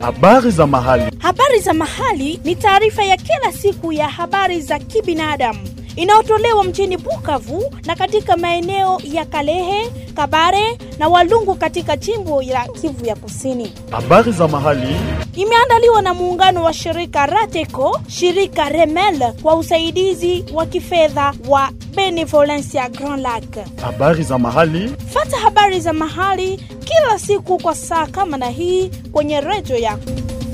Habari za mahali. Habari za mahali ni taarifa ya kila siku ya habari za kibinadamu inayotolewa mjini Bukavu na katika maeneo ya Kalehe, Kabare na Walungu katika jimbo la Kivu ya Kusini. Habari za mahali. Imeandaliwa na muungano wa shirika Rateco, shirika Remel kwa usaidizi wa kifedha wa Benevolencia Grand Lac. Habari za mahali. Fata habari za mahali kila siku kwa saa kama na hii kwenye redio yako.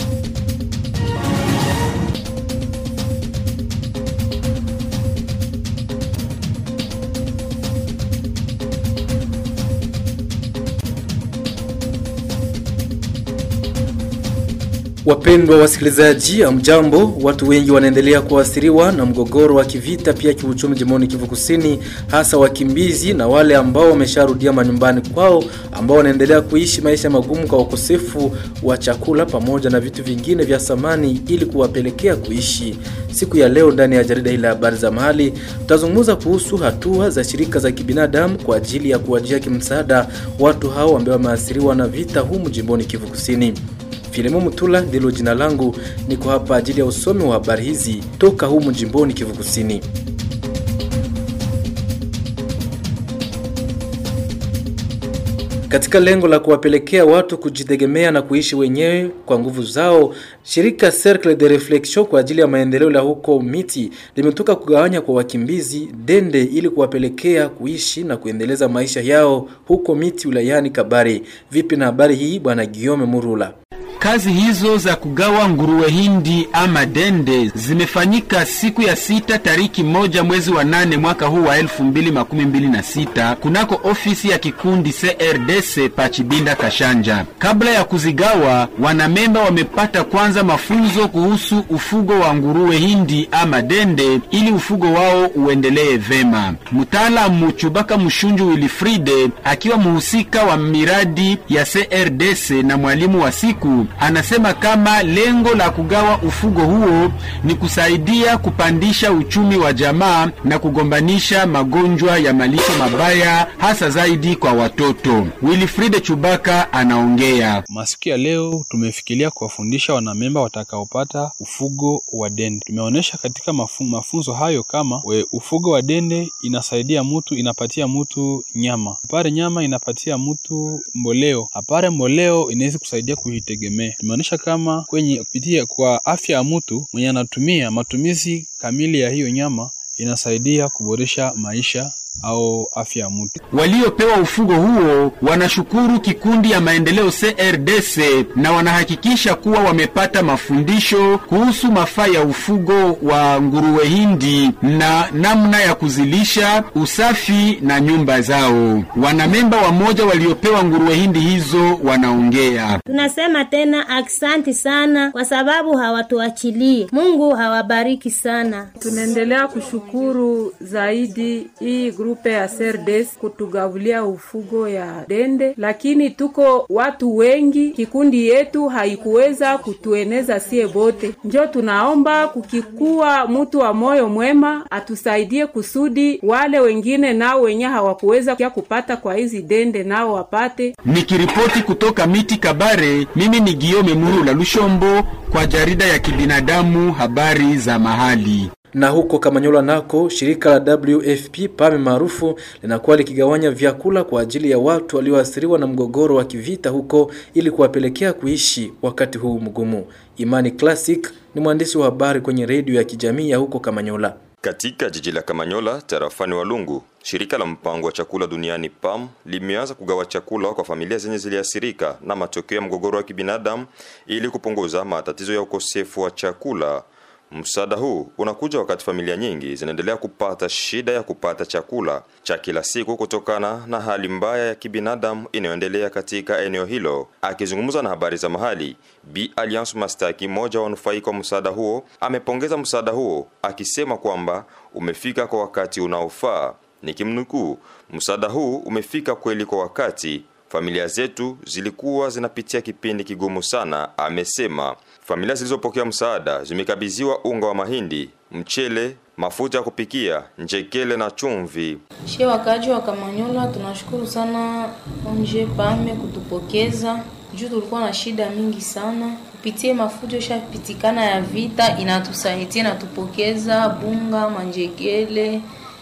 Wapendwa wasikilizaji, amjambo. Watu wengi wanaendelea kuathiriwa na mgogoro wa kivita pia kiuchumi jimboni Kivu Kusini, hasa wakimbizi na wale ambao wamesharudia manyumbani kwao, ambao wanaendelea kuishi maisha magumu kwa ukosefu wa chakula pamoja na vitu vingine vya samani ili kuwapelekea kuishi. Siku ya leo ndani ya jarida hili la habari za mahali tutazungumza kuhusu hatua za shirika za kibinadamu kwa ajili ya kuwajia kimsaada watu hao ambao wameathiriwa na vita humu jimboni Kivu Kusini. Filemo Mutula ndilo jina langu, niko hapa ajili ya usomi wa habari hizi toka humu jimboni Kivu Kusini. Katika lengo la kuwapelekea watu kujitegemea na kuishi wenyewe kwa nguvu zao, shirika Cercle de Reflexion kwa ajili ya maendeleo la huko Miti limetoka kugawanya kwa wakimbizi dende ili kuwapelekea kuishi na kuendeleza maisha yao huko Miti wilayani Kabare. Vipi na habari hii, bwana Guillaume Murula? Kazi hizo za kugawa nguruwe hindi ama dende zimefanyika siku ya sita tariki moja mwezi wa nane mwaka huu wa elfu mbili makumi mbili na sita kunako ofisi ya kikundi CRDC Pachibinda Kashanja. Kabla ya kuzigawa, wanamemba wamepata kwanza mafunzo kuhusu ufugo wa nguruwe hindi ama dende ili ufugo wao uendelee vema. Mtaalamu Chubaka Mshunju Wilfride akiwa mhusika wa miradi ya CRDC na mwalimu wa siku anasema kama lengo la kugawa ufugo huo ni kusaidia kupandisha uchumi wa jamaa na kugombanisha magonjwa ya malisho mabaya hasa zaidi kwa watoto. Wilfride Chubaka anaongea. Masiku ya leo tumefikiria kuwafundisha wanamemba watakaopata ufugo wa dende. Tumeonyesha katika mafu, mafunzo hayo kama we, ufugo wa dende inasaidia mtu, inapatia mtu nyama, apare nyama inapatia mtu mboleo, apare mboleo inaweza kusaidia kujitegemea tumeonyesha kama kwenye kupitia kwa afya ya mtu mwenye anatumia matumizi kamili ya hiyo nyama inasaidia kuboresha maisha au afya ya mtu. Waliopewa ufugo huo wanashukuru kikundi ya maendeleo CRDC na wanahakikisha kuwa wamepata mafundisho kuhusu mafaa ya ufugo wa nguruwe hindi na namna ya kuzilisha, usafi na nyumba zao. Wanamemba wamoja waliopewa nguruwe hindi hizo wanaongea. Tunasema tena aksanti sana kwa sababu hawatuachilii. Mungu hawabariki sana. Tunaendelea kushukuru zaidi hii grupe ya Serdes kutugavulia ufugo ya dende, lakini tuko watu wengi, kikundi yetu haikuweza kutueneza sie bote. Njo tunaomba kukikuwa mtu wa moyo mwema atusaidie kusudi wale wengine nao wenye hawakuweza kia kupata kwa hizi dende nao wapate. Nikiripoti kutoka Miti Kabare, mimi ni Giome Murula Lushombo kwa jarida ya kibinadamu habari za mahali na huko Kamanyola nako shirika la WFP PAMI maarufu linakuwa likigawanya vyakula kwa ajili ya watu walioathiriwa na mgogoro wa kivita huko ili kuwapelekea kuishi wakati huu mgumu. Imani Classic ni mwandishi wa habari kwenye redio ya kijamii ya huko Kamanyola. Katika jiji la Kamanyola tarafani Walungu, shirika la mpango wa chakula duniani PAM limeanza kugawa chakula kwa familia zenye ziliathirika na matokeo ya mgogoro wa kibinadamu ili kupunguza matatizo ya ukosefu wa chakula. Msaada huu unakuja wakati familia nyingi zinaendelea kupata shida ya kupata chakula cha kila siku kutokana na hali mbaya ya kibinadamu inayoendelea katika eneo hilo. Akizungumza na habari za mahali, B Alliance Mastaki, mmoja wa wanufaika wa msaada huo, amepongeza msaada huo akisema kwamba umefika kwa wakati unaofaa. Nikimnukuu, msaada huu umefika kweli kwa wakati familia zetu zilikuwa zinapitia kipindi kigumu sana, amesema. Familia zilizopokea msaada zimekabidhiwa unga wa mahindi, mchele, mafuta ya kupikia, njekele na chumvi. Shie wakaji wa Kamanyola tunashukuru sana onje pame kutupokeza juu tulikuwa na shida mingi sana kupitia mafujo shapitikana ya vita, inatusaidia inatupokeza bunga, manjegele,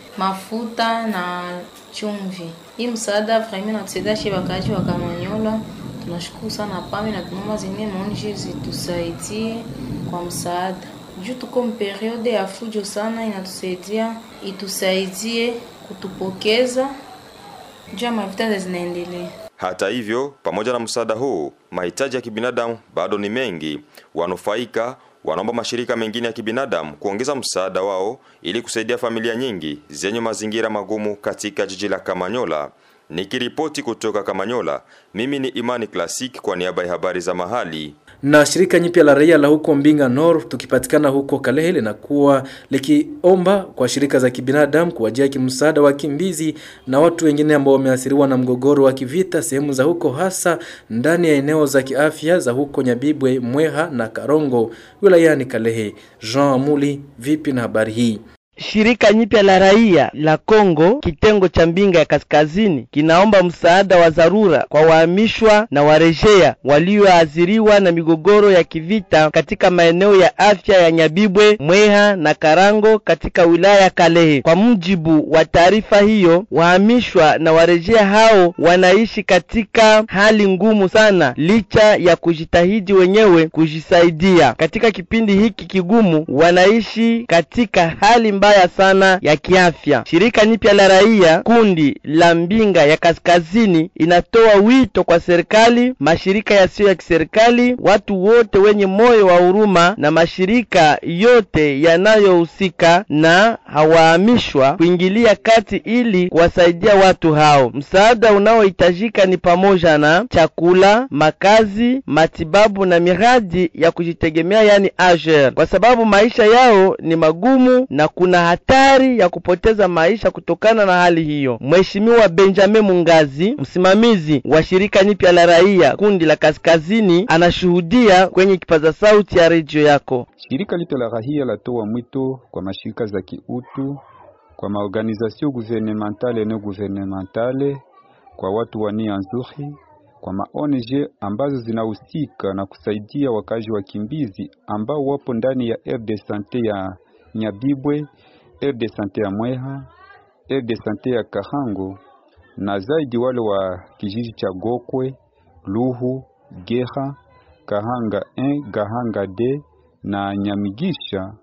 mafuta na chumvi. Hii msaada vraiment inatusaidia shi wakaaji wa Kamanyola. Tunashukuru sana PAMI na tunaomba zingine maonji zitusaidie kwa msaada juu tuko mperiode ya fujo sana, inatusaidia itusaidie kutupokeza juu ya mavita zinaendelea. Hata hivyo, pamoja na msaada huu, mahitaji ya kibinadamu bado ni mengi. Wanufaika wanaomba mashirika mengine ya kibinadamu kuongeza msaada wao ili kusaidia familia nyingi zenye mazingira magumu katika jiji la Kamanyola. Nikiripoti kutoka Kamanyola, mimi ni Imani Classic kwa niaba ya habari za mahali. na shirika nyipya la raia la huko Mbinga Nord tukipatikana huko Kalehe linakuwa likiomba kwa shirika za kibinadamu kuwajia kimsaada wakimbizi na watu wengine ambao wameathiriwa na mgogoro wa kivita sehemu za huko, hasa ndani ya eneo za kiafya za huko Nyabibwe, Mweha na Karongo wilayani Kalehe. Jean Amuli, vipi na habari hii? Shirika nyipya la raia la Kongo kitengo cha Mbinga ya Kaskazini kinaomba msaada wa dharura kwa wahamishwa na warejea walioathiriwa na migogoro ya kivita katika maeneo ya afya ya Nyabibwe, Mweha na Karango katika wilaya ya Kalehe. Kwa mujibu wa taarifa hiyo, wahamishwa na warejea hao wanaishi katika hali ngumu sana, licha ya kujitahidi wenyewe kujisaidia. Katika kipindi hiki kigumu, wanaishi katika hali mbaya sana ya kiafya. Shirika nipya la raia kundi la Mbinga ya Kaskazini inatoa wito kwa serikali, mashirika yasiyo ya kiserikali, watu wote wenye moyo wa huruma na mashirika yote yanayohusika na hawahamishwa kuingilia kati ili kuwasaidia watu hao. Msaada unaohitajika ni pamoja na chakula, makazi, matibabu na miradi ya kujitegemea, yani AGER, kwa sababu maisha yao ni magumu na kuna hatari ya kupoteza maisha kutokana na hali hiyo. Mheshimiwa Benjamin Mungazi, msimamizi wa shirika nipya la raia kundi la Kaskazini, anashuhudia kwenye kipaza sauti ya redio yako. Shirika lito la rahia latoa mwito kwa mashirika za kiutu, kwa maorganizasio guvernementale na guvernementale, kwa watu wa nia nzuri, kwa maONG ambazo zinahusika na kusaidia wakazi wakimbizi ambao wapo ndani ya aire de sante ya Nyabibwe, aire de sante ya Mweha, aire de sante ya Kahango na zaidi wale wa kijiji cha Gokwe, Luhu, Geha, Kahanga 1, Gahanga D na Nyamigisha,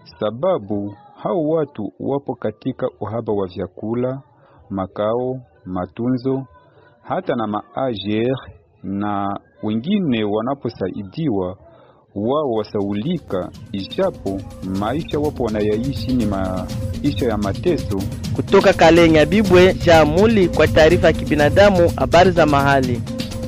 sababu hao watu wapo katika uhaba wa vyakula, makao, matunzo, hata na maajer, na wengine wanaposaidiwa wao wasaulika, ijapo maisha wapo wanayaishi ni maisha ya mateso. Kutoka Kale Nyabibwe, Jamuli kwa taarifa ya kibinadamu, habari za mahali.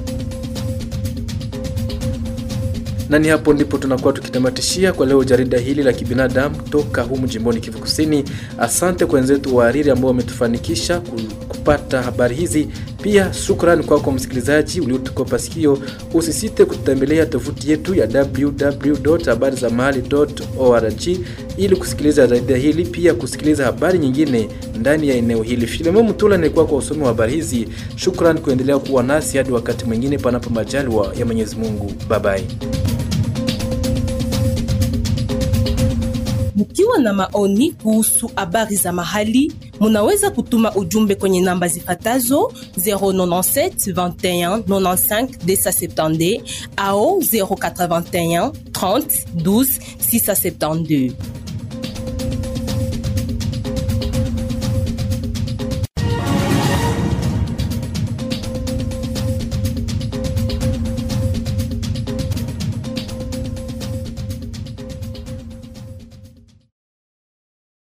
na ni hapo ndipo tunakuwa tukitamatishia kwa leo jarida hili la kibinadamu toka humu jimboni Kivu Kusini. Asante kwa wenzetu wahariri ambao wametufanikisha kupata habari hizi. Pia shukrani kwako kwa msikilizaji uliotukopa sikio. Usisite kutembelea tovuti yetu ya www.habarizamahali.org ili kusikiliza jarida hili, pia kusikiliza habari nyingine ndani ya eneo hili. Filemon Mutula nilikuwa kwa usomi wa habari hizi. Shukrani kuendelea kuwa nasi hadi wakati mwingine, panapo majaliwa ya Mwenyezi Mungu. Bye bye. Mkiwa na maoni kuhusu habari za mahali, munaweza kutuma ujumbe kwenye namba zifatazo 097 21 95 270 au 081 30 12 672.